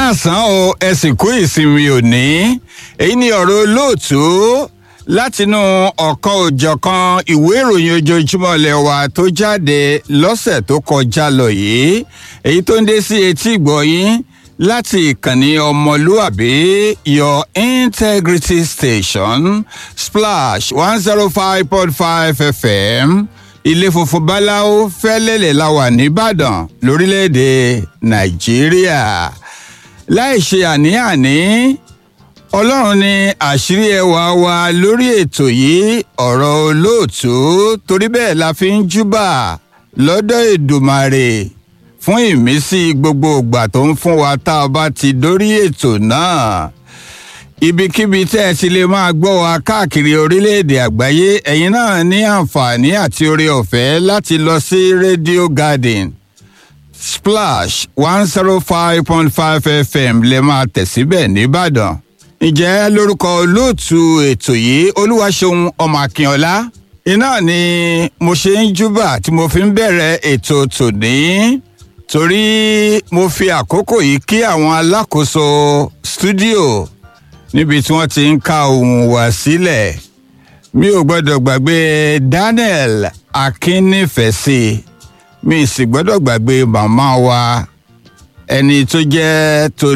káàsán o ẹ sì kú ìsinmi òní èyí ni ọ̀rọ̀ olóòtú látinú ọ̀kan òjọ̀kan ìwé ìròyìn ojoojúmọ́ ilé wa tó jáde lọ́sẹ̀ tó kọjá lọ yìí èyí tó ń dé sí etí ìgbọ̀yìn láti ìkànnì ọmọlúàbí your integrity station splash one zero five point five fm ilé funfun báláwo fẹ́lẹ́lẹ̀ la wà nìbàdàn lórílẹ̀‐èdè nàìjíríà láì ṣe àní-àní ọlọ́run ni àṣírí ẹwà wa lórí ètò yìí ọ̀rọ̀ olóòtú torí bẹ́ẹ̀ la fi ń júbà lọ́dọ̀ èdùmàrè fún ìmísí gbogbo ìgbà tó ń fún wa tá a bá ti dórí ètò náà ibikíbi tẹ́ ẹ ti lè máa gbọ́ wa káàkiri orílẹ̀-èdè àgbáyé ẹ̀yin náà ní àǹfààní àti oore ọ̀fẹ́ láti lọ sí radio garden splash one zero five point five fm lè máa tẹ̀ síbẹ̀ nìbàdàn ǹjẹ́ lórúkọ olóòtú ètò yìí olúwaṣeun ọmọ akínọlá iná ni mo ṣe ń júbà tí mo fi ń bẹ̀rẹ̀ ètò tòní torí mo fi àkókò yìí kí àwọn alákòóso stúdíò níbi tí wọ́n ti ń ka ohùn wá sílẹ̀ mi ò gbọ́dọ̀ gbàgbé daniel akínnífẹ̀sí mi sì gbọ́dọ̀ gbàgbé màmá wa ẹni tó jẹ́ tó